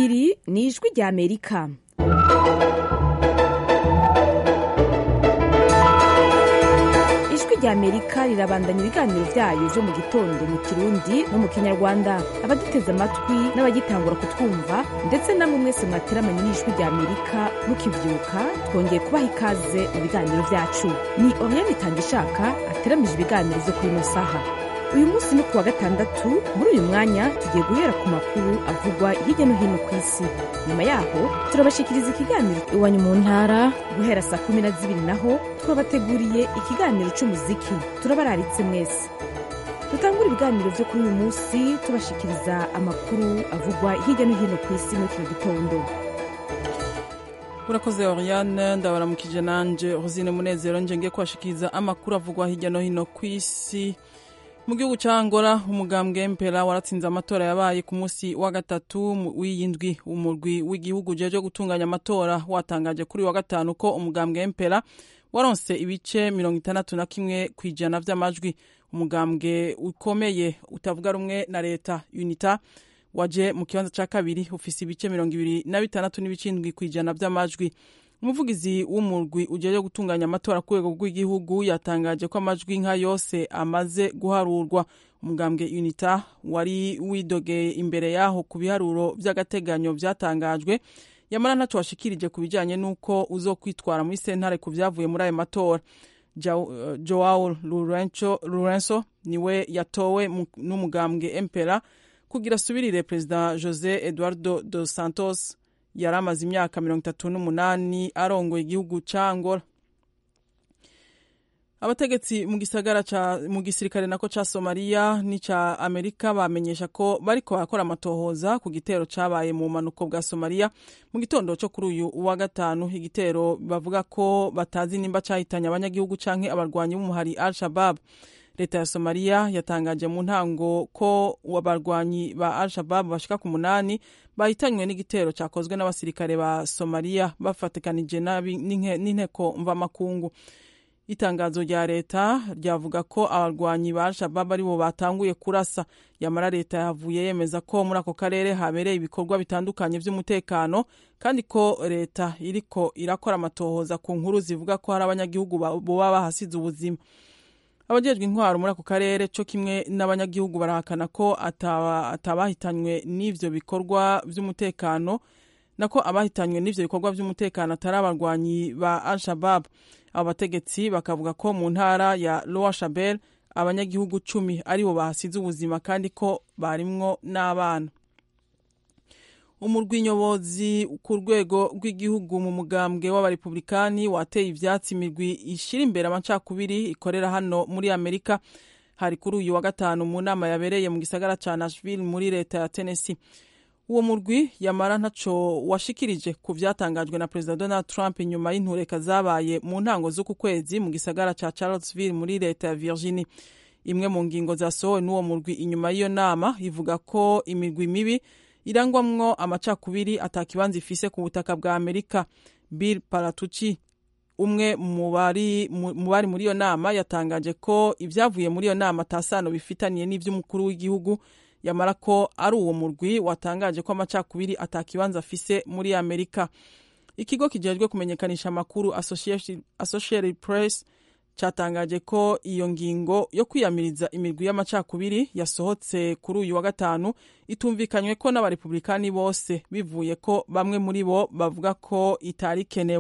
iri ni ijwi rya amerika ijwi rya amerika rirabandanya ibiganiro byayo byo mu gitondo mu kirundi no mu kinyarwanda abaduteze amatwi n'abagitangura kutwumva ndetse namwe mwese mwateramanye n'ijwi rya amerika mukibyuka twongeye kubaha ikaze mu biganiro byacu ni oriane itangishaka ateramije ibiganiro byo kuri ino saha uyu munsi ni kuwa gatandatu muri uyu mwanya tugiye guhera ku makuru avugwa hirya no hino ku isi nyuma yaho turabashikiriza ikiganiro iwanyu mu ntara guhera saa kumi na zibiri naho twabateguriye ikiganiro cy'umuziki turabararitse mwese dutangura ibiganiro byo kuri uyu munsi tubashikiriza amakuru avugwa hirya no hino ku isi muri kino gitondo urakoze oriane ndabaramukije nanje rosine munezero nje ngiye kubashikiriza amakuru avugwa hirya no hino ku isi mu gihugu cya angola umugambwe mpera waratsinze amatora yabaye ku munsi wa gatatu w'iyindwi umurwi w'igihugu ujejwe gutunganya amatora watangaje kuri wa gatanu ko umugambwe mpera waronse ibice mirongo itandatu na kimwe ku ijana by'amajwi umugambwe ukomeye utavuga rumwe na leta unita waje mu kibanza cya kabiri ufise ibice mirongo ibiri na bitandatu n'ibicindwi ku ijana by'amajwi umuvugizi w'umurwi ujyayo gutunganya amatora ku rwego rw'igihugu yatangaje ko amajwi nka yose amaze guharurwa umugambwe unita wari widogeye imbere yaho ku biharuro by'agateganyo byatangajwe yamara ntacyo washikirije ku bijyanye n'uko uzokwitwara muri sentare ku byavuye muri ayo matora joao lorenzo niwe yatowe n'umugambwe empera kugira asubirire perezida jose eduardo dos santos yari amaze imyaka mirongo itatu n'umunani arongoye igihugu cya angola abategetsi mu gisagara mu gisirikare nako ca somaliya n'icya amerika bamenyesha ko bariko barakora amatohoza ku gitero cabaye mu bumanuko bwa somaliya mu gitondo cyo kuri uyu wa gatanu igitero bavuga ko batazi nimba cahitanye abanyagihugu canke abarwanyi b'umuhari al shabab leta ya somaliya yatangaje mu ntango ko abarwanyi ba al shabab bashika ku munani bahitanywe n'igitero cyakozwe n'abasirikare ba somaliya bafatikanije n'inteko mvamakungu itangazo rya leta ryavuga ko abarwanyi ba al-shabab aribo batanguye kurasa yamara leta yavuye yemeza ko muri ako karere habereye ibikorwa bitandukanye by'umutekano kandi ko leta iriko irakora amatohoza ku nkuru zivuga ko hari abanyagihugu boba bahasize ubuzima abajejwe intwaro muri ako karere cyo kimwe n'abanyagihugu barahakana ko atabahitanywe n'ivyo bikorwa by'umutekano nako abahitanywe n'ivyo bikorwa by'umutekano atari abarwanyi ba al-shabab abo bategetsi bakavuga ko mu ntara ya lowa shabel abanyagihugu cumi aribo bahasize ubuzima kandi ko barimwo n'abana umurwi nyobozi ku rwego rw'igihugu mu mugambwe w'abarepublikani wateye ivyatsi imigwi ishira imbere amacakubiri ikorera hano muri amerika hari kuri uyu wa gatanu mu nama yabereye mu gisagara ca nashville muri leta ya tennessee uwo murwi yamara ntaco washikirije ku vyatangajwe na perezida donald trump inyuma y'intureka zabaye mu ntango z'uku kwezi mu gisagara ca charlottesville muri leta ya virginia imwe mu ngingo zasohowe n'uwo murwi inyuma y'iyo nama ivuga ko imigwi mibi irangwamwo amacakubiri atakibanza ifise ku butaka bwa amerika bill paratucci umwe mu bari muri iyo nama yatangaje ko ibyavuye muri iyo nama atasano bifitaniye n'ivy'umukuru w'igihugu yamara ko ari uwo murwi watangaje ko amacakubiri atakibanza afise muri amerika ikigo kijejwe kumenyekanisha amakuru associated press cyatangaje ko iyo ngingo yo kwiyamiriza imirwi y'amacakubiri yasohotse kuri uyu wa gatanu itumvikanywe ko n'abarepublikani bose bivuye ko bamwe muri bo bavuga ko itari ikenewe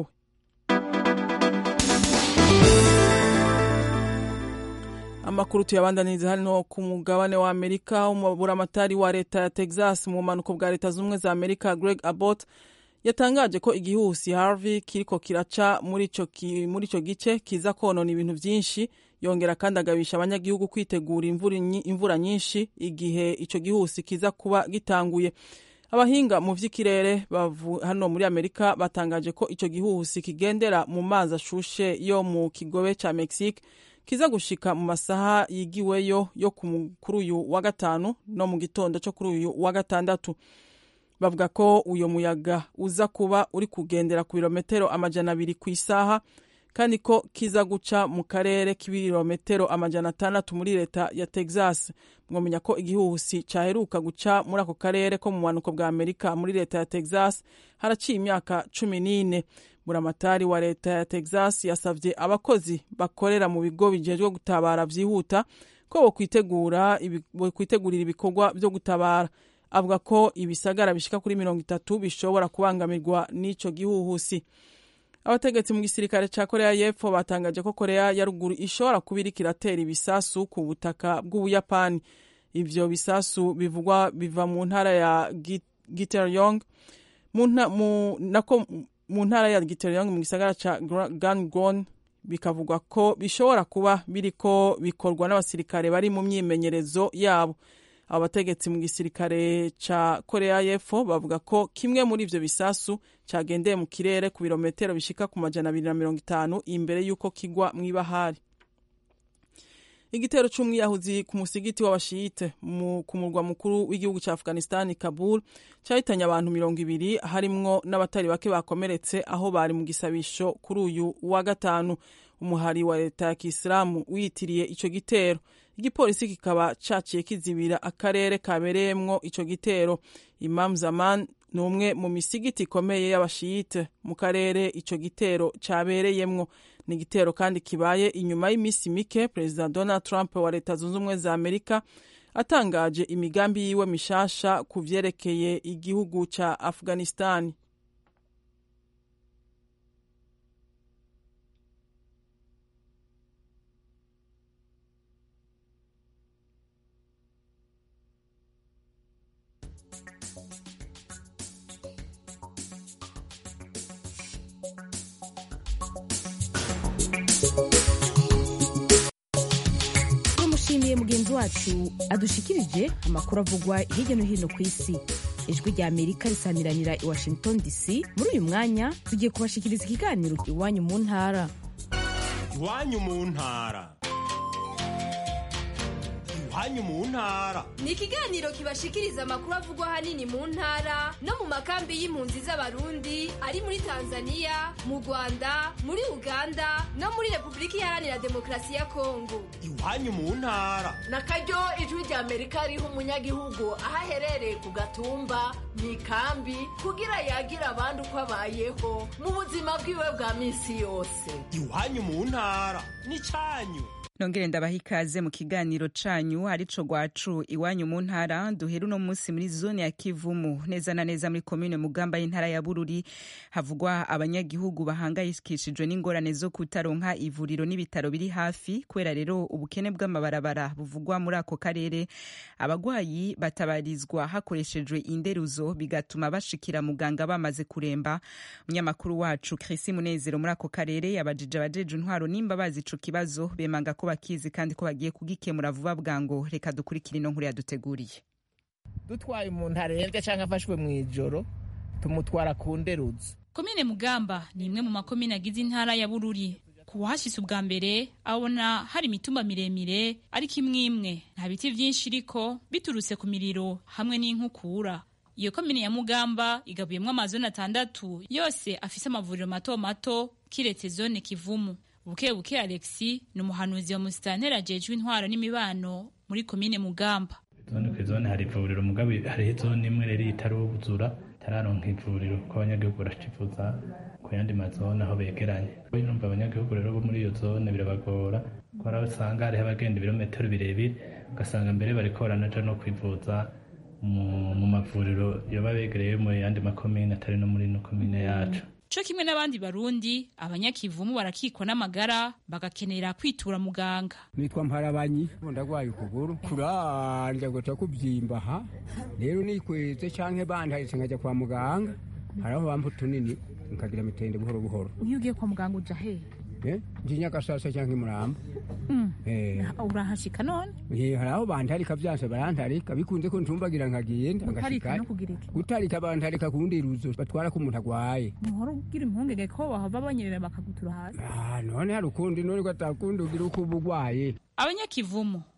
amakuru tuyabandaniriza hano ku mugabane wa amerika umuburamatari wa leta ya texas mu bumanuko bwa leta z'ubumwe za amerika greg abbott yatangaje ko igihuhusi harvey kiriko kiraca muri ico gice kiza konona ibintu vyinshi yongera kandi agabisha abanyagihugu kwitegura imvura nyinshi igihe ico gihuhusi kiza kuba gitanguye abahinga mu vy'ikirere hano muri amerika batangaje ko ico gihuhusi kigendera mu mazi ashushe yo mu kigobe ca mexique kiza gushika mu masaha yigiweyo yo kuri uyu wa gatanu no mu gitondo cyo kuri uyu wa gatandatu bavuga ko uyo muyaga uza kuba uri kugendera ku birometero amajana abiri ku isaha kandi ko kiza guca mu karere k'ibirometero amajana atandatu muri leta ya texas mwamenya ko igihuhusi cyaheruka guca muri ako karere ko mu bumanuko bwa amerika muri leta ya texas haraciye imyaka cumi n'ine buramatari wa leta ya texas yasabye abakozi bakorera mu bigo bijejwe gutabara byihuta ko bokwitegurira ibikorwa byo gutabara avuga ko ibisagara bishika kuri mirongo itatu bishobora kubangamirwa n'ico gihuhusi abategetsi mu gisirikare ca korea y'epfo batangaje ko korea ya ruguru ishobora kuba iriko iratera ibisasu ku butaka bw'ubuyapani ivyo bisasu bivugwa biva mu ntara ya giteryong mu ntara ya giteryong mu gisagara ca gangwon bikavugwa ko bishobora kuba biriko bikorwa n'abasirikare bari mu myimenyerezo yabo abo bategetsi mu gisirikare ca korea y'epfo bavuga ko kimwe muri ivyo bisasu cagendeye mu kirere ku birometero bishika ku majana abiri na mirongo itanu imbere y'uko kigwa mw'ibahari igitero c'umwiyahuzi ku musigiti w'abashiyite ku murwa mukuru w'igihugu ca afghanistan kabul cahitanye abantu mirongo ibiri harimwo n'abatari bake bakomeretse aho bari mu gisabisho kuri uyu wa gatanu umuhari wa leta ya kisilamu wiyitiriye ico gitero igipolisi kikaba caciye kizibira akarere kabereyemwo ico gitero imam zaman ni umwe mu misigiti ikomeye y'abashiyite mu karere ico gitero cabereyemwo ni igitero kandi kibaye inyuma y'iminsi mike perezida donald trump wa leta zunze ubumwe za amerika atangaje imigambi yiwe mishasha ku vyerekeye igihugu ca afghanistan tumushimiye mugenzi wacu adushikirije amakuru avugwa hirya no hino ku isi ijwi rya amerika risamiranira i washington dc muri uyu mwanya tugiye kubashikiriza ikiganiro iwanyu mu ntara iwanyu mu ntara iwanyu mu ntara ni ikiganiro kibashikiriza amakuru avugwa ahanini mu ntara no mu makambi y'impunzi z'abarundi ari muri tanzania mu rwanda muri uganda no muri repubulika iharanira demokarasi ya kongo iwanyu mu ntara na karyo ijwi rya amerika riha umunyagihugu aho aherereye ku gatumba mu ikambi kugira yagira abandi uko abayeho mu buzima bwiwe bwa minsi yose iwanyu mu ntara ni cyanyu nongere ndabaha ikaze mu kiganiro canyu arico gwacu iwanyu mu ntara duhera uno munsi muri zone ya kivumu neza na neza muri komine mugamba y'intara ya bururi havugwa abanyagihugu bahangayikishijwe n'ingorane zo kutaronka ivuriro n'ibitaro biri hafi kubera rero ubukene bw'amabarabara buvugwa muri ako karere abagwayi batabarizwa hakoreshejwe inderuzo bigatuma bashikira muganga bamaze kuremba umunyamakuru wacu Chrisi Munezero muri ako karere yabajije abajeje intwaro nimba bazi ico kibazo bemanga ko bakizi kandi ko bagiye kugikemura vuba bwango reka dukurikire ino nkuru yaduteguriye dutwaye umuntu arembye cyangwa afashwe mu ijoro tumutwara ku nderuzo komine mugamba ni imwe mu makomine agize intara ya bururi ku wahashitse ubwa mbere abona hari imitumba miremire ariko imwe imwe nta biti byinshi iriko biturutse ku miriro hamwe n'inkukura iyo komine ya mugamba igabuyemwo amazone atandatu yose afise amavuriro mato mato kiretse zone kivumu buke buke alexi ni umuhanuzi wa musitanteri ajejwe intwaro n'imibano muri komine mugamba zone ku zone hari ivuriro mugabo hariho zone imwe rero itaruzura itararonka ivuriro ko abanyagihugu baracivuza ku yandi mazone aho begeranye numva abanyagihugu rero bo muri iyo zone birabagora kubera usanga hariho abagenda ibirometero birebire ugasanga mbere bariko baranaja no kwivuza mu mavuriro yoba begereye mu yandi makomine atari no muri ino komine yacu co kimwe n'abandi barundi abanyakivumu barakikwa n'amagara bagakenera kwitura muganga nitwa mparabanyi ndagwaye ukuguru kuranja gota kubyimba ha rero nikweze canke bandaritse nkaja kwa muganga haraho bampa utunini nkagira mitende buhoro buhoro iyo ugiye kwa muganga uja hehe nje nyagasasa canke muramba urahashika none hari aho bantarika vyanse barantarika bikunze ko ntumbagira nkagenda gutarika no kugira iki gutarika bantarika kundi ruzo batwara ko umuntu agwaye muhora ugira impungenge ko bahava banyerera bakagutura hasi none hari ukundi none ko atakundi ugira uko uba ugwaye abanyakivumu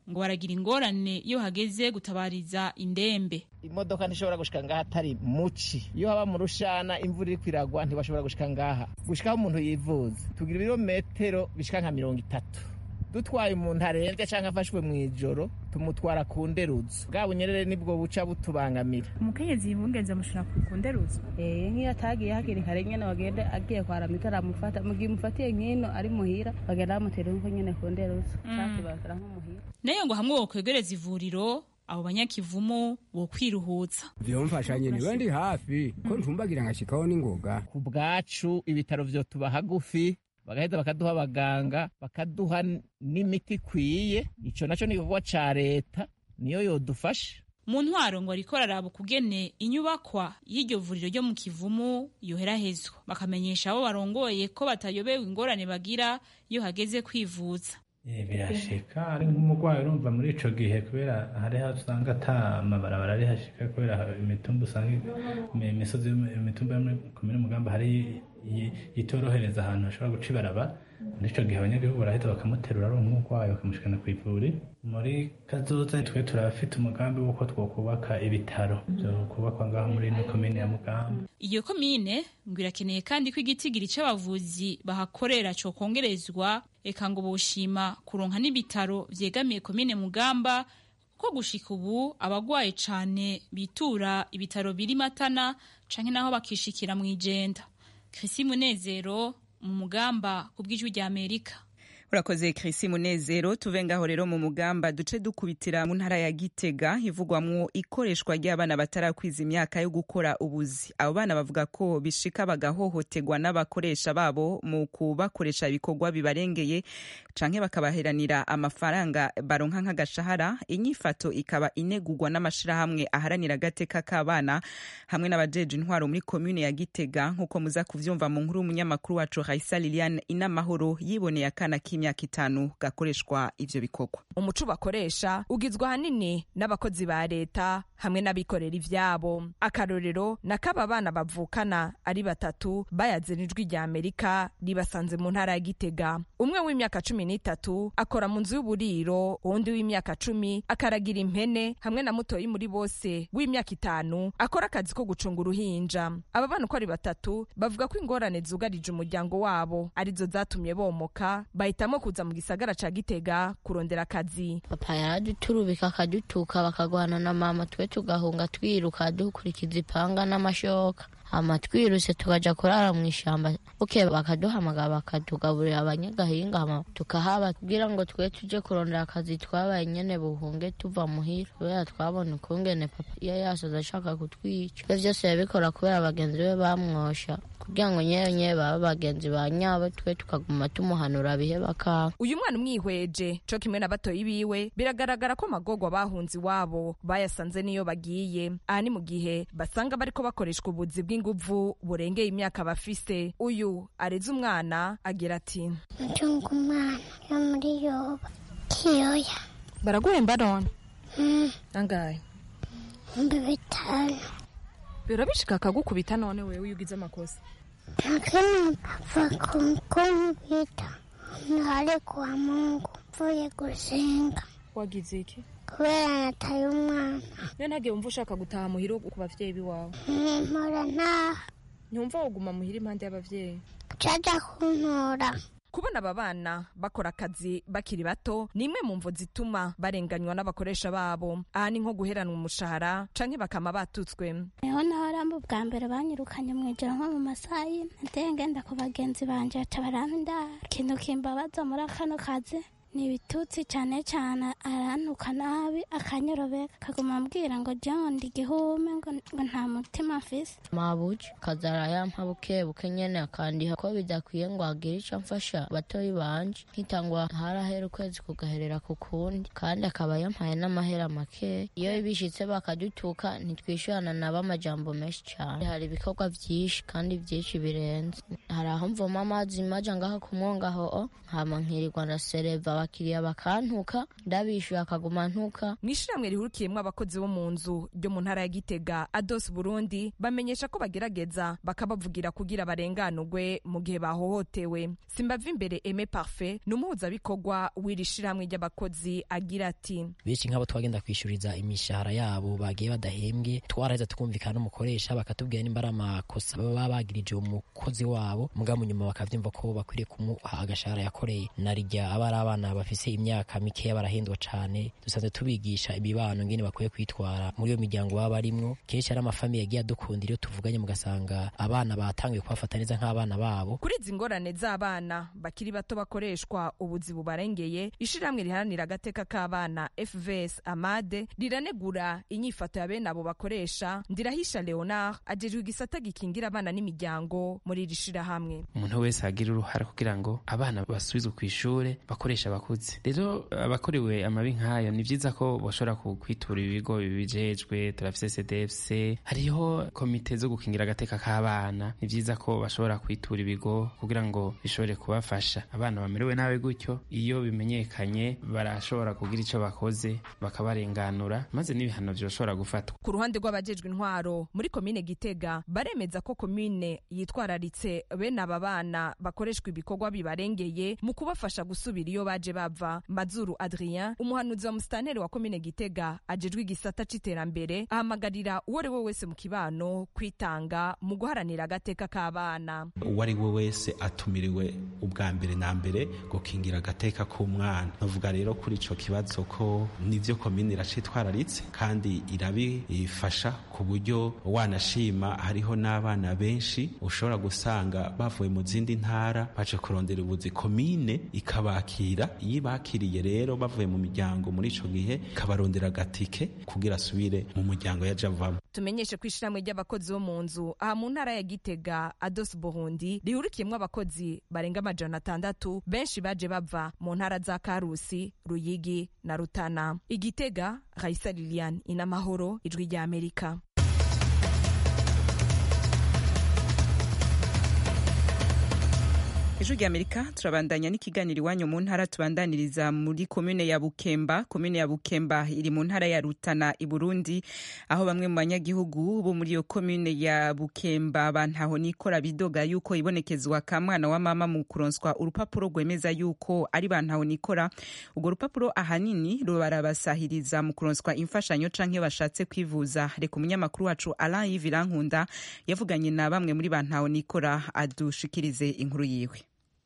ngo baragira ingorane iyo hageze gutabariza indembe imodoka ntishobora gushika ngaha atari muci iyo haba mu rushana imvura iriko iragwa ntibashobora gushika ngaha gushikaho umuntu yivuza tugira ibirometero bishika nka mirongo itatu dutwaye umuntu arembye cyangwa afashwe mu ijoro tumutwara ku nderuzo bwa bunyerere nibwo buca butubangamira umukenyezi yibungenze amushira ku nderuzo eh nk'iyo atagiye hakiri kare nyene bagende agiye kwara mitara amufata mu gihe umufatiye nk'ino ari muhira bagenda bamutera nko nyene ku nderuzo cyangwa bakara nko muhira nayo ngo hamwe wokwegereza ivuriro abo banyakivumu bo kwiruhutsa vyomfasha nyene niba ndi hafi ko ntumbagira ngashikaho n'ingoga ku bwacu ibitaro vyotuba hagufi bagaheza bakaduha abaganga bakaduha n'imiti ikwiye ico naco ni igikorwa ca leta niyo yodufasha mu ntwaro ngo ariko araraba ukugene inyubakwa y'iryo vuriro ryo mu kivumu yoherahezwa bakamenyesha abo barongoye ko batayobewe ingorane bagira iyo hageze kwivuza birashika ari nk'umurwayi urumva muri ico gihe kubera hariho usanga ata mabarabara ari hashika kubera imitumba usanga imisozi imitumba yo muri komine mugamba hari itorohereza ahantu hashobora guca ibaraba muri ico gihe abanyagihugu barahita bakamuterura ari umurwayi bakamushikana ku ivuri muri kazoza twe turafite umugambi w'uko twokubaka ibitaro vyo kubakwa ngaho muri ino komine ya mugamba iyo komine ngo irakeneye kandi ko igitigiri c'abavuzi bahakorera cokongerezwa eka ngo boshima kuronka n'ibitaro vyegamiye komine mugamba ko gushika ubu abagwaye cane bitura ibitaro biri matana canke naho bakishikira mw'ijenda Chrissy Munezero mu mugamba ku bw'ijwi rya Amerika urakoze Chrissy Munezero tuve ngaho rero mu mugamba duce dukubitira mu ntara ya Gitega ivugwamwo ikoreshwa ry'abana batarakwiza imyaka yo gukora ubuzi abo bana bavuga ko bishika bagahohoterwa n'abakoresha babo mu kubakoresha ibikorwa bibarengeye canke bakabaheranira amafaranga baronka nk'agashahara inyifato ikaba inegurwa n'amashirahamwe aharanira agateka k'abana hamwe n'abajeje intwaro muri komune ya Gitega nk'uko muza kuvyumva mu nkuru y'umunyamakuru wacu Raisa Liliane Inamahoro yiboneye akana k'imyaka itanu gakoreshwa ivyo bikorwa umuco bakoresha ugizwe ahanini n'abakozi ba leta hamwe n'abikorera ivyabo akarorero nakaba bana bavukana ari batatu bayaze n'ijwi rya amerika ribasanze mu ntara ya gitega umwe w'imyaka cumi n'itatu akora mu nzu y'uburiro uwundi w'imyaka cumi akaragira impene hamwe na mutoyi muri bose w'imyaka itanu akora akazi ko gucunga uruhinja aba bana uko ari batatu bavuga ko ingorane zugarije umuryango wabo arizo zatumye bomoka bahitamo kuza mu gisagara ca gitega kurondera akazi papa yaraduturubika akadutuka bakagwana na mama twe tugahunga twiruka dukurikiza ipanga n'amashoka hama twiruse tukaja kurara mu ishamba buke bakaduhamagara bakatugaburira abanyagahinga hama tukahaba kugira ngo twe tuje kurondera akazi twabaye nyene buhunge tuva muhira kubera twabona ukungene papa iyo yasoza ashaka kutwica ivyo vyose yabikora kubera bagenzi be bamwosha kugira ngo nyewe nyewe baba bagenzi ba nyabo twe tukaguma tumuhanura bihe bakanga uyu mwana umwihweje co kimwe na batoyi biwe biragaragara ko amagorwa bahunze iwabo bayasanze niyo bagiye aha ni mu gihe basanga bariko bakoreshwa ubuzi bw'inguvu burengeye imyaka bafise uyu areze umwana agira ati mtunga umwana yo muri yoba kiyoya baraguhemba none Mm, angahe ibihumbi bitanu birabishika akagukubita none wewe iyo ugize amakosa lakini bava kunkubita ntari kwa mungu mvuye gusenga wagize iki kubera nataye umwana niyo ntagiye wumva ushaka gutaha muhira ku bavyeyi biwawe mpora ntaha ntiwumva woguma muhira impande y'abavyeyi caja kuntora kubona aba bana bakora akazi bakiri bato ni imwe mu mvo zituma barenganywa n'abakoresha babo aha ni nko guheranwa umushahara canke bakama batutswe niho nahorambo bwa mbere banyirukanye mu ijoro nko mu masaha y'ine nateye ngenda ku bagenzi banje baca barampa indaro ikintu kimbabaza muri kano kazi ni ibitutsi cyane cyane arantuka nabi akanyerobeka akaguma ambwira ngo jya ndi igihume ngo ngo nta mutima mfise mabuja kazara yampa buke buke nyene akandiha ko bidakwiye ngo agire ico amfasha batoyi banje nkitangwa harahera ukwezi kugaherera ku kundi kandi akaba yampaye n'amahera make iyo bishitse bakadutuka ntitwishyurana nabo amajambo menshi cyane hari ibikorwa vyinshi kandi vyinshi birenze hari aho mvoma amazi maja ngaha ku mwongaho hama nkirirwa ndasereva abakiriya bakantuka ndabishyuye akaguma ntuka mu ishyirahamwe rihurikiyemo abakozi bo mu nzu ryo mu ntara ya gitega ados burundi bamenyesha ko bagerageza bakabavugira kugira barenganurwe mu gihe bahohotewe simbava imbere eme parfe ni umuhuzabikorwa w'iri shyirahamwe ry'abakozi agira ati benshi nk'abo twagenda kwishyuriza imishahara yabo bagiye badahembwe twaraheza tukumvikana n'umukoresha bakatubwira nimba ari amakosa baba bagirije umukozi wabo muga mu nyuma bakavyumva ko bakwiriye kumuha agashahara yakoreye narijya aba ari abana bafise imyaka mikeya barahindwa cane dusanzwe tubigisha imibano ngene bakwiye kwitwara muri iyo miryango baba barimwo kenshi ari amafamiye yagiye adukundira iyo tuvuganye mugasanga abana batanguye kubafata neza nk'abana babo kuri izi ngorane z'abana bakiri bato bakoreshwa ubuzi bubarengeye ishirahamwe riharanira agateka k'abana fvs amade riranegura inyifato ya bene abo bakoresha ndirahisha leonard ajejwe igisata gikingira abana n'imiryango muri iri shirahamwe umuntu wese agira uruhare kugira ngo abana basubizwe ku ishure bakoresha abakuze rero abakorewe amabi nk'ayo ni vyiza ko bashobora kwitura ibigo bibijejwe turafise cdfc hariho komite zo gukingira agateka k'abana ni vyiza ko bashobora kwitura ibigo kugira ngo bishobore kubafasha abana bamerewe nabi gutyo iyo bimenyekanye barashobora kugira ico bakoze bakabarenganura maze n'ibihano vyoshobora gufatwa ku ruhande rw'abajejwe intwaro muri komine gitega baremeza ko komine yitwararitse bene aba bana bakoreshwa ibikorwa bibarengeye mu kubafasha gusubira iyo baje bava mazuru adrien umuhanuzi wa musitanteri wa komine gitega ajejwe igisata c'iterambere ahamagarira uwo ari we wese mu kibano kwitanga mu guharanira agateka k'abana uwo ari we wese atumiriwe ubwa mbere na mbere gukingira agateka k'umwana navuga rero kuri ico kibazo ko nivyo komine iracitwararitse kandi irabifasha ku buryo wanashima hariho n'abana benshi ushobora gusanga bavuye mu zindi ntara baje kurondera ubuzi komine ikabakira iyo ibakiriye rero bavuye mu miryango muri ico gihe ikabarondera agatike kugira asubire mu muryango yaje avamo tumenyeshe ko ishirahamwe ry'abakozi bo mu nzu aha mu ntara ya gitega ados burundi rihurikiyemwo abakozi barenga amajana atandatu benshi baje bava mu ntara za karusi ruyigi na rutana igitega raisa lilian inamahoro ijwi rya amerika ejo ry'amerika turabandanya n'ikiganiro iwanyu mu ntara tubandaniriza muri komune ya bukemba komune ya bukemba iri mu ntara ya rutana i burundi aho bamwe mu banyagihugu bo muri iyo komune ya bukemba bantaho nikora bidoga yuko ibonekezwa ka mwana wa mama mu kuronswa urupapuro rwemeza yuko ari bantaho nikora urwo rupapuro ahanini barabasahiriza mu kuronswa imfashanyo canke bashatse kwivuza reka umunyamakuru wacu alain yivirankunda yavuganye na bamwe muri bantaho nikora adushikirize inkuru yiwe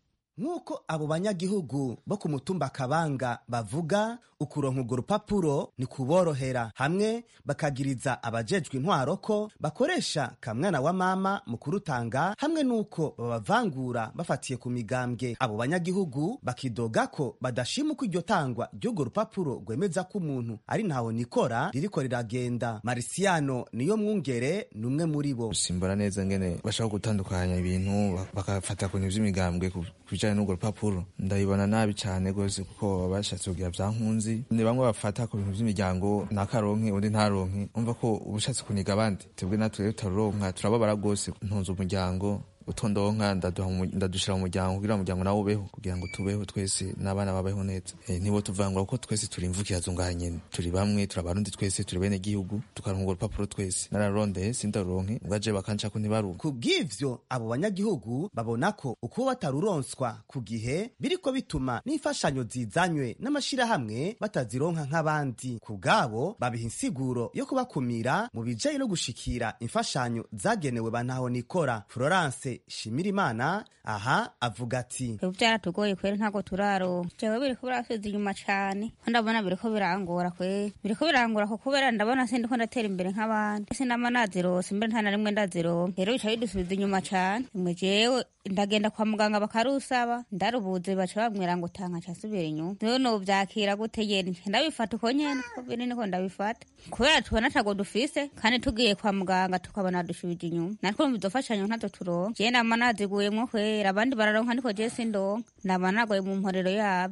nk'uko abo banyagihugu bo ku mutumba kabanga bavuga ukuronka urwo rupapuro ni kuborohera hamwe bakagiriza abajejwe intwaro ko bakoresha kamwana wa mama mu kurutanga hamwe n'uko babavangura bafatiye ku migambwe abo banyagihugu bakidoga ko badashima uko iryo tangwa ry'urwo rupapuro rwemeza ko umuntu ari ntaho nikora ririko riragenda marisiyano niyo mwungere ni umwe muri bo simbona neza ngene bashaka gutandukanya ibintu bakafata ku bintu vy'imigambwe bijanye n'urwo rupapuro ndabibona nabi cane rwose kuko baba bashatse kugira vyankunzi ni bamwe bafata ku bintu vy'imiryango nakaronke undi ntaronke umva ko ubushatse kuniga abandi twebwe natwe rero turaronka turababara rwose ntunze umuryango utondonka ndadushira mu muryango kugira umuryango nawe ubeho kugira ngo tubeho twese n'abana babeho neza e, nibo tuvangura kuko twese turi imvukira zungaha nyene turi bamwe turi abarundi twese turi bene gihugu tukaronka urwo rupapuro twese nararondeye sindaruronke ubwaje bakanca ko ntibaruka ku bw'ivyo abo banyagihugu babona ko uko bataruronswa ku gihe biriko bituma n'imfashanyo zizanywe n'amashirahamwe batazironka nk'abandi ku bwabo babiha insiguro yo kubakumira mu bijanye no gushikira imfashanyo zagenewe bantaho nikora florence Shimirimana aha avuga ati ubu byaratugoye kweri ntabwo turaro jewe biriko birasubiza inyuma cane ko ndabona biriko birangora kweri biriko birangora ko kubera ndabona sindiko ndatera imbere nk'abandi sinama nazirose mbere nta na rimwe ndazironka rero bica bidusubiza inyuma cane mwe jewe ndagenda kwa muganga bakarusaba ndarubuze baca bambwira ngo tanga casubira inyuma rero novyakira gute yene ndabifata uko nyene ko biri niko ndabifata kubera tubona atago dufise kandi tugiye kwa muganga tukabona dushubije inyuma natwe mu bizofashanyo ntazo turonka je nama naziguyemwo kwera abandi bararonka niko je sindonka ndaba nagoye mu mporero yavyo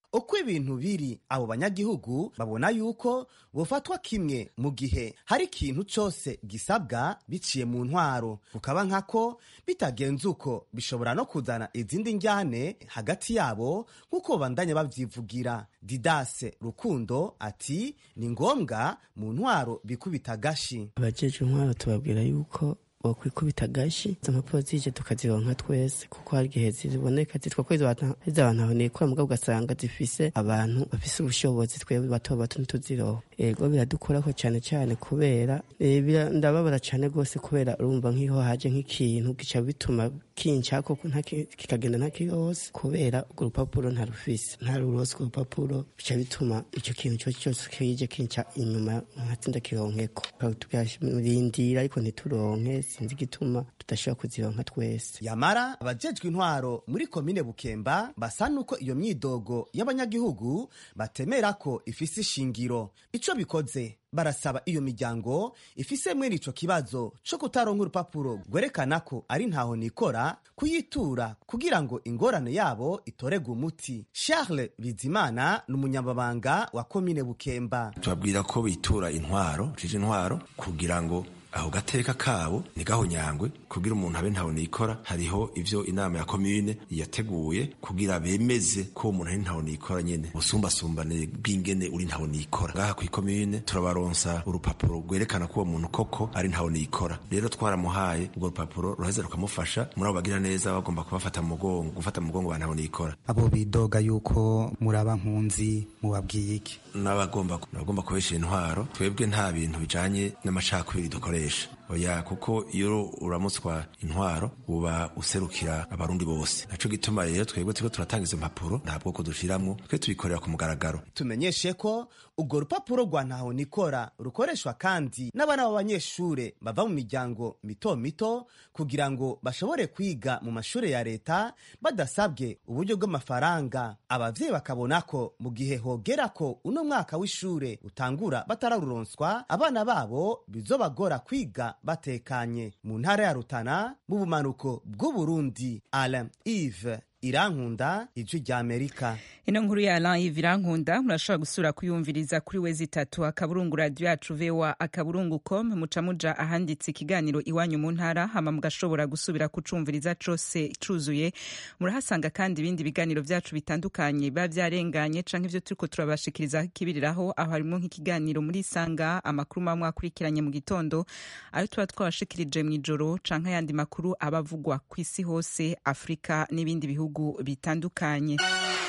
uko ibintu biri abo banyagihugu babona yuko bufatwa kimwe mu gihe hari ikintu cyose gisabwa biciye mu ntwaro kukaba nkako bitagenze uko bishobora no kuzana izindi njyane hagati yabo nk'uko bandanya babyivugira didase rukundo ati ni ngombwa mu ntwaro bikubita agashi abajeje intwaro tubabwira yuko bokwikubita agashi izo mpapuro zije tukazironka twese kuko hari igihe ziboneka zitwa ko izo abantu abonekora mugabo ugasanga zifise abantu bafise ubushobozi twebwe bato bato ntituziroho ego biradukorako cyane cyane kubera ndababara cyane rwose kubera urumva nk'iho haje nk'ikintu gica bituma kinshako kikagenda ntakihose kubera urwo rupapuro ntarufise ntarurose urwo rupapuro bica bituma icyo kintu cyose cyose kije kinca inyuma nkatsinda kironkeko tukarindira ariko ntituronke sinzi igituma tudashobora kuzironka twese yamara abajejwe intwaro muri komine bukemba basa nuko iyo myidogo y'abanyagihugu batemera ko ifise ishingiro ico bikoze barasaba iyo miryango ifise mwene ico kibazo co kutaronka urupapuro rwerekana ko ari ntaho nikora kuyitura kugira ngo ingorane yabo itoregwe umuti charles bizimana ni umunyamabanga wa komine bukemba tubabwira ko bitura intwaro jije intwaro kugira ngo aho gateka kabo ntigahonyangwe kugira umuntu abe ntaho nikora hariho ivyo inama ya komine yateguye kugira bemeze ko umuntu ari ntaho nikora nyene ubusumbasumbane bw'ingene uri ntaho nikora ngaha kw'ikomine turabaronsa urupapuro rwerekana ko uwo muntu koko ari ntaho nikora rero twaramuhaye urwo rupapuro ruheza rukamufasha muri abo bagira neza bagomba kubafata mu mugongo gufata mu mugongo ba ntaho nikora abo bidoga yuko muraba nkunzi mubabwiye iki n'abagomba n'abagomba kubesha intwaro twebwe nta bintu bijanye n'amacakubiri dukoresha oya kuko iyo uramutswa intwaro uba userukira abarundi bose naco gituma rero twebwe turiko turatanga izo mpapuro nta bwoko dushiramwo twe tubikorera ku mugaragaro tumenyeshe ko urwo rupapuro rwa ntaho nikora rukoreshwa kandi n'abana b'abanyeshure bava mu miryango mito mito kugira ngo bashobore kwiga mu mashure ya leta badasabwe uburyo bw'amafaranga abavyeyi bakabona ko mu gihe hogera ko uno mwaka w'ishure utangura batararuronswa abana babo bizobagora kwiga batekanye mu ntara ya rutana mu bumanuko bw'uburundi alain ive irankunda ijwi rya amerika ino nkuru ya Alain Yves irankunda murashobora gusura kuyumviriza kuri wezi itatu akaburungu radio yacu vewa akaburungu com muca muja ahanditse ikiganiro iwanyu mu ntara hama mugashobora gusubira kucumviriza cose cuzuye murahasanga kandi ibindi biganiro vyacu bitandukanye biba vyarenganye canke ivyo turiko turabashikiriza kibiriraho aho harimo nk'ikiganiro muri sanga amakuru mwa mwakurikiranye mu gitondo ayo tuba twabashikirije mw'ijoro canke ayandi makuru abavugwa kw'isi hose afurika n'ibindi bihugu bitandukanye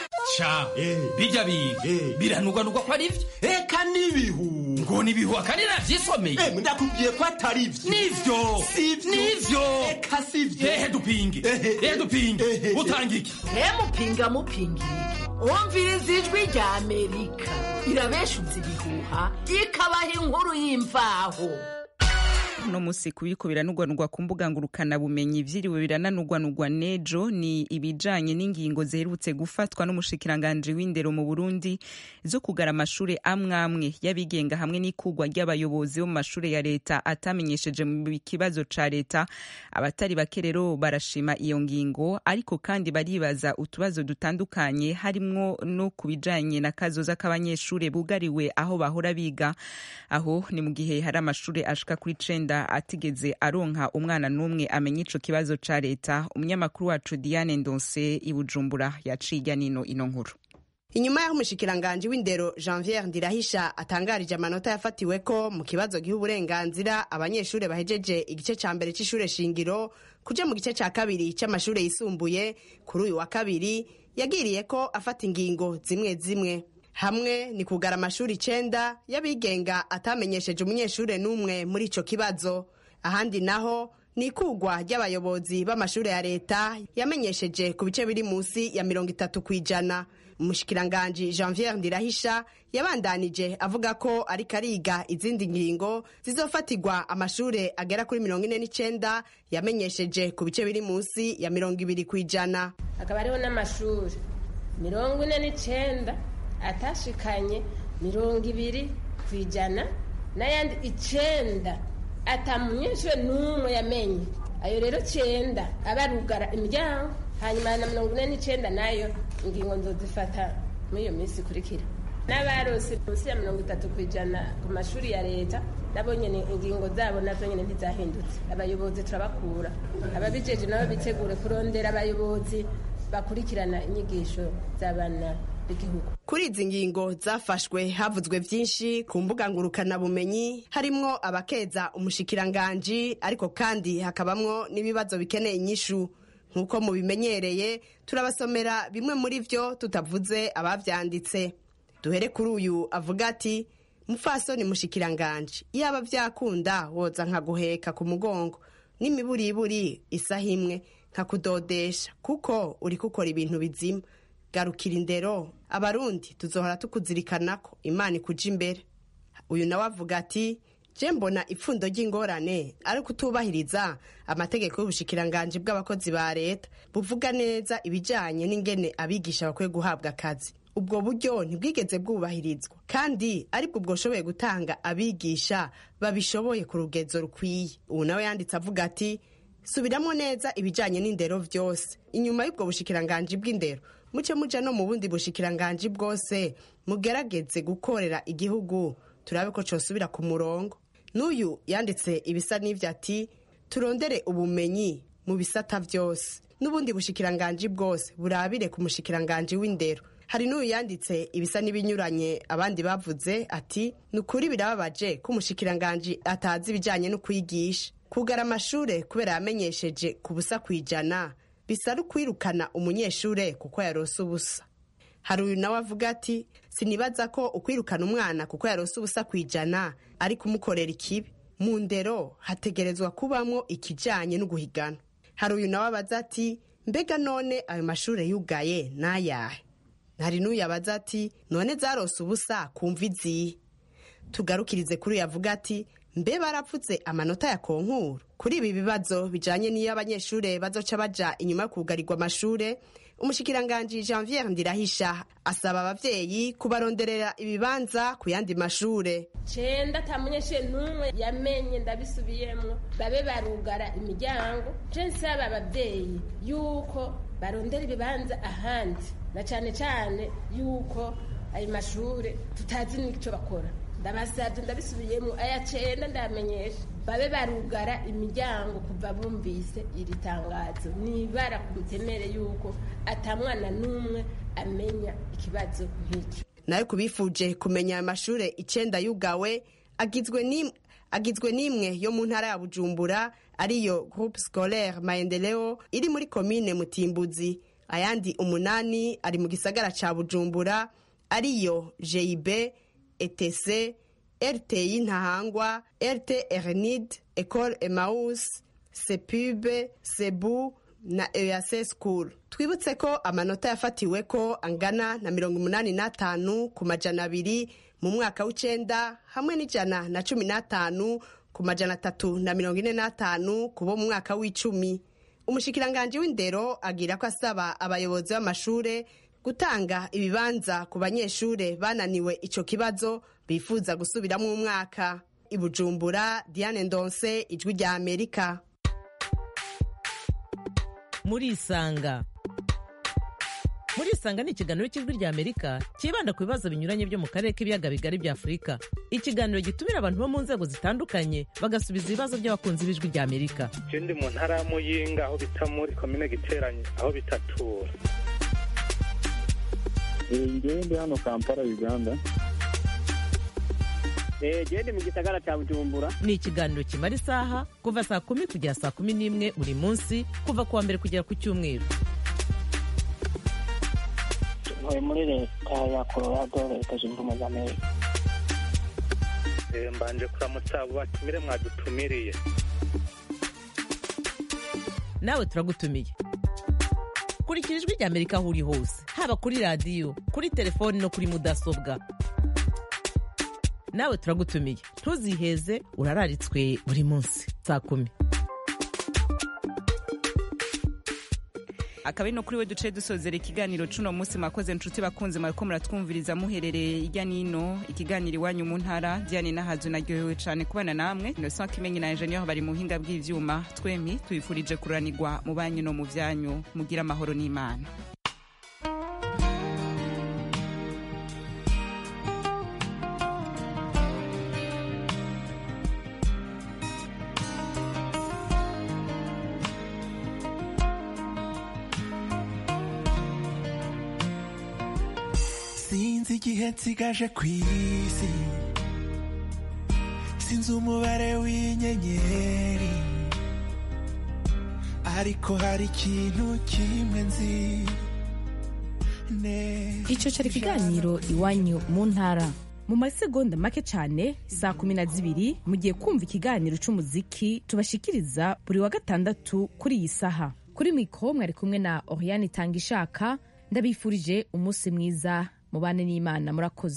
ca bijya biga biranugwanugwa ko ari vyo eka n'ibihu ngo nibihu akandi navyisomeye ndakubwiye ko atari vyo nivyo nivyo eka sivyo ehe dupinge ehe dupinge utanga iki mupinga mupinga iki umviriza ijwi rya amerika irabeshuza ibihuha ikabaha inkuru y'imvaho uno musi kubiko biranugwanugwa ku mbuga ngurukana bumenyi vyiriwe birananugwanugwa nejo ni ibijanye n'ingingo ziherutse gufatwa n'umushikiranganje w'indero mu Burundi zo kugara amashure amwamwe y'abigenga hamwe n'ikugwa ry'abayobozi bo mu mashure ya leta atamenyesheje mu kibazo ca leta abatari bake rero barashima iyo ngingo ariko kandi baribaza utubazo dutandukanye harimwo no kubijanye na kazoza k'abanyeshure bugariwe aho bahora biga aho ni mu gihe hari amashure ashika kuri cenda atigeze aronka umwana n'umwe amenya ico kibazo ca leta umunyamakuru wacu Diane Ndonse i Bujumbura yaciye nino ino nkuru inyuma y'aho umushikiranganji w'indero janvier ndirahisha atangarije amanota yafatiwe ko mu kibazo giha uburenganzira abanyeshuri bahejeje igice ca mbere c'ishure shingiro kuja mu gice ca kabiri c'amashure yisumbuye kuri uyu wa kabiri yagiriye ko afata ingingo zimwe zimwe hamwe ni kugara amashuri icenda y'abigenga atamenyesheje umunyeshure n'umwe muri ico kibazo ahandi naho ni ikugwa ry'abayobozi b'amashure ya leta yamenyesheje ku bice biri munsi ya mirongo itatu ku ijana umushikiranganji janvier ndirahisha yabandanije avuga ko ariko ariga izindi ngingo zizofatirwa amashure agera kuri mirongo ine n'icenda yamenyesheje ku bice biri munsi ya mirongo ibiri ku ijana hakaba hariho n'amashuri mirongo ine n'icenda atashikanye mirongo ibiri ku ijana n'ayandi icenda atamunyeshure n'umwe yamenye ayo rero cenda aba arugara imiryango hanyuma na mirongo ine n'icenda nayo ingingo nzozifata muri iyo minsi ikurikira n'abarose munsi ya mirongo itatu ku ijana ku mashuri ya leta nabo nyine ingingo zabo nazo nyine ntizahindutse abayobozi turabakura ababijeje nabo bitegure kurondera abayobozi bakurikirana inyigisho z'abana b'igihugu kuri izi ngingo zafashwe havuzwe byinshi ku mbuga ngurukanabumenyi harimwo abakeza umushikiranganji ariko kandi hakabamwo n'ibibazo bikeneye inyishu nk'uko mubimenyereye turabasomera bimwe muri byo tutavuze abavyanditse duhere kuri uyu avuga ati mufasoni mushikiranganji iyaba vyakunda woza nkaguheka ku mugongo n'imiburiburi isaha imwe nkakudodesha kuko uri gukora ibintu bizima garukira indero abarundi tuzohora tukuzirikanako imana ikuja imbere uyu nawe avuga ati je mbona ipfundo ry'ingorane ari kutubahiriza amategeko y'ubushikiranganji bw'abakozi ba leta buvuga neza ibijanye n'ingene abigisha bakwiye guhabwa akazi ubwo buryo ntibwigeze bwubahirizwa kandi aribwo bwoshoboye gutanga abigisha babishoboye ku rugezo rukwiye ubu nawe yanditse avuga ati subiramo neza ibijanye n'indero vyose inyuma y'ubwo bushikiranganji bw'indero muce muja no mu bundi bushikiranganji bwose mugerageze gukorera igihugu turabe ko cosubira ku murongo n'uyu yanditse ibisa n'ivyo ati turondere ubumenyi mu bisata vyose n'ubundi bushikiranganji bwose burabire ku mushikiranganji w'indero hari n'uyu yanditse ibisa n'ibinyuranye abandi bavuze ati ni ukuri birababaje ko umushikiranganji atazi ibijanye no kwigisha kugara amashure kubera yamenyesheje ku busa kwijana bisa no kwirukana umunyeshure kuko yarose ubusa hari uyu nawe avuga ati sinibaza ko ukwirukana umwana kuko yarose ubusa kwijana ari kumukorera ikibi mu ndero hategerezwa kubamwo ikijanye no guhigana hari uyu nawe abaza ati mbega none ayo mashure yugaye n'ayahe hari n'uyu abaza ati none zarose ubusa kumva izihe tugarukirize kuri uyu avuga ati mbe barapfutse amanota ya konkuru kuri ibi bibazo bijanye n'iyo abanyeshure bazoca baja inyuma yo kugarirwa amashure umushikiranganji janviere ndirahisha asaba abavyeyi kubaronderera ibibanza ku yandi mashure cenda ata munyeshure n'umwe yamenye ndabisubiyemwo babe barugara imiryango je nsaba abavyeyi yuko barondera ibibanza ahandi na cane cane yuko ayo mashure tutazi n'ico bakora ndabasabye ndabisubiyemo aya cenda ndamenyesha babe barugara imiryango kuva bumvise iri tangazo nibara ku mutemere yuko atamwana n'umwe amenya ikibazo nk'icyo nayo kubifuje kumenya ayo mashure icenda yugawe agizwe n'imwe agizwe n'imwe yo mu ntara ya bujumbura ariyo groupe scolaire maendeleo iri muri komine mutimbuzi ayandi umunani ari mu gisagara ca bujumbura ariyo jib etc rti ntahangwa rt ernid ecole emaus sepube sebu na eac school twibutse ko amanota yafatiwe ko angana na mirongo umunani n'atanu ku majana abiri mu mwaka w'icenda hamwe n'ijana na cumi n'atanu ku majana atatu na mirongo ine n'atanu ku bo mu mwaka w'icumi umushikiranganji w'indero agira ko asaba abayobozi b'amashure gutanga ibibanza ku banyeshure bananiwe ico kibazo bifuza gusubiramo umwaka ibujumbura diane ndonse ijwi rya amerika murisanga murisanga ni ikiganiro cy'ijwi rya amerika cyibanda ku bibazo binyuranye byo mu karere k'ibiyaga bigari bya afurika ikiganiro gitumira abantu bo mu nzego zitandukanye bagasubiza ibibazo by'abakunzi b'ijwi rya amerika ndi mu ntara ya muyinga aho bita muri komine giteranye aho bitatura ngewe ndi hano kampala uganda gende mu gisagara cya bujumbura ni ikiganiro kimara isaha kuva saa kumi kugera saa kumi n'imwe buri munsi kuva ku wa mbere kugera ku cyumweru ntuye muri leta ya colorado leta zunze ubumwe za amerika mbanje kuramutsa abo batumire mwadutumiriye nawe turagutumiye kurikira ijwi rya amerika aho uri hose haba kuri radiyo kuri telefoni no kuri mudasobwa nawe turagutumiye ntuziheze urararitswe buri munsi saa kumi akaba ari no kuri we duce dusozera ikiganiro cuno munsi mwakoze nshuti bakunze mwariko muratwumviriza muherereye irya nino ikiganiro iwanyu mu ntara diane nahazu naryohewe cane kubana namwe innocent kimenyi na ingenieur bari mu buhinga bw'ivyuma twempi tubifurije kuranirwa mu banyu no mu vyanyu mugira amahoro n'imana igihe nsigaje ku isi sinzi umubare w'inyenyeri ariko hari ikintu kimwe nzi neza icyo cyari ikiganiro iwanyu mu ntara mu masegonda make cyane saa kumi na zibiri mugiye kumva ikiganiro cy'umuziki tubashikiriza buri wa gatandatu kuri iyi saha kuri mikoro mwari kumwe na oriane itanga ishaka ndabifurije umunsi mwiza mubane n'imana murakoze